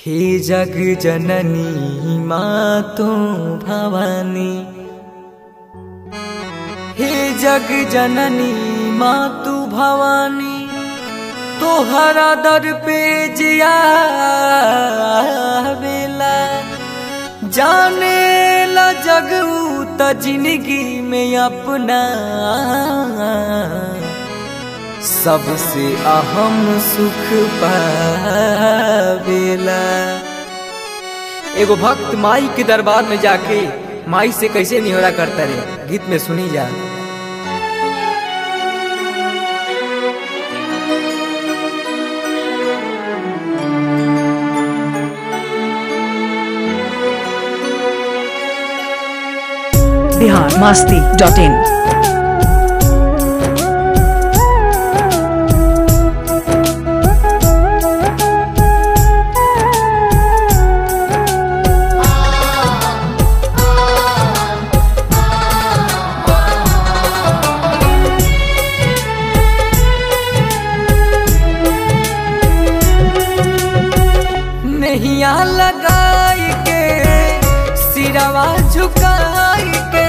हे जग जननी मातो भवानी हे जग जननी मातु भवानी तोहरा दर पे जिया बेला जाने ला जग त जिंदगी में अपना सबसे अहम सुख पावेला एगो भक्त माई के दरबार में जाके माई से कैसे निहोरा करता रे गीत में सुनी जा बिहार मास्ती डॉट इन नैया लगाई के सिरवा झुकाई के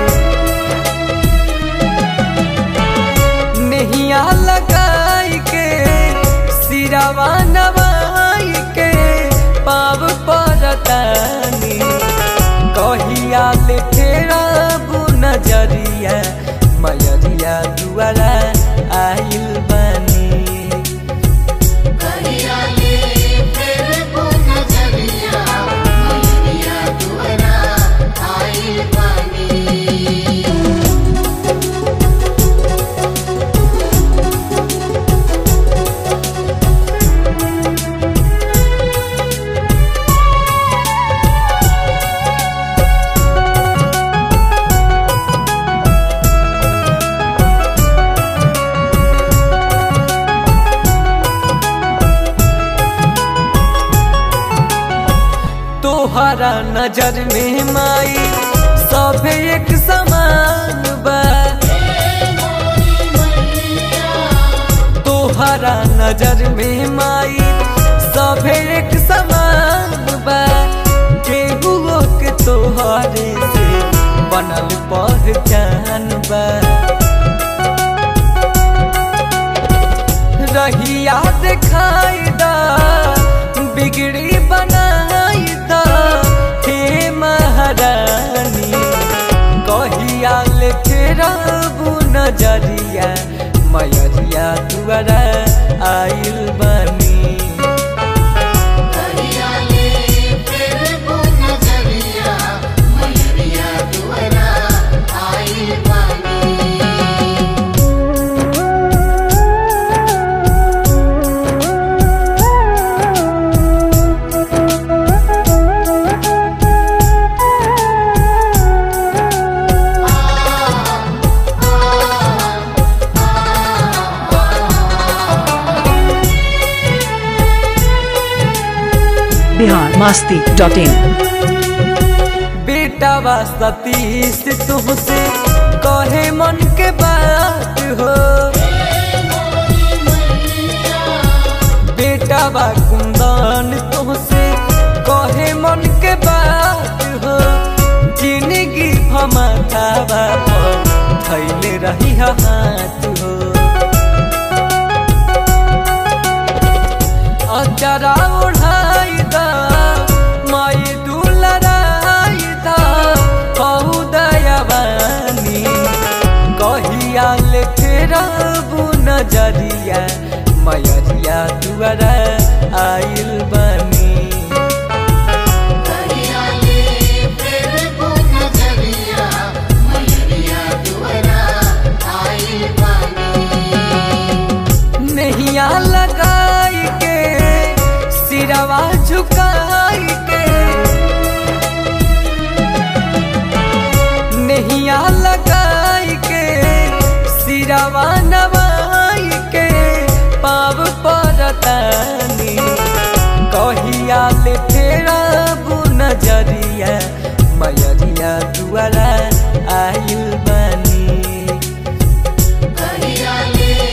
नैया लगाई के सिरवा नवाई के पाव परतानी कहिया ले तेरा बु नजरिया मयरिया दुआरा आइल बानी तोहरा नजर में माई सब एक समान बा तोहरा नजर में माई सब एक समान बा केहू के तोहरे से बनल पहचान बा रहिया दिखाई दा बिगड़ी बनाई दा हे महारानी कहिया ले तेरा बु नजरिया मयरिया दुआरा आइल बनी बिहार मास्ती डॉट इन बेटा बा सतीश तुमसे कहे मन के बात हो बेटा बा कुंदन तुमसे कहे मन के बात हो जिंदगी हमारा बाप थैले रही हाथ हो अचरा उड़ाई दा माई दुलराई दा कहू दयावानी कहिया ले तेरा बु नजरिया मयरिया दुआरा आइल बनी नैया लगाई के सिरवा झुकाई के नैया लगाई के सिरवा नवाई के पाव परतानी कहिया ले तेरा बु नजरिया मयरिया दुआरा आइल बनी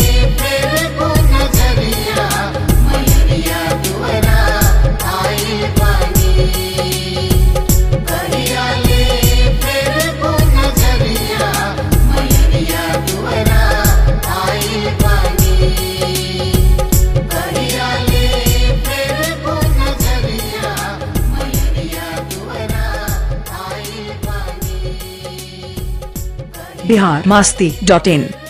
Yeah. बिहार मास्ती डॉट इन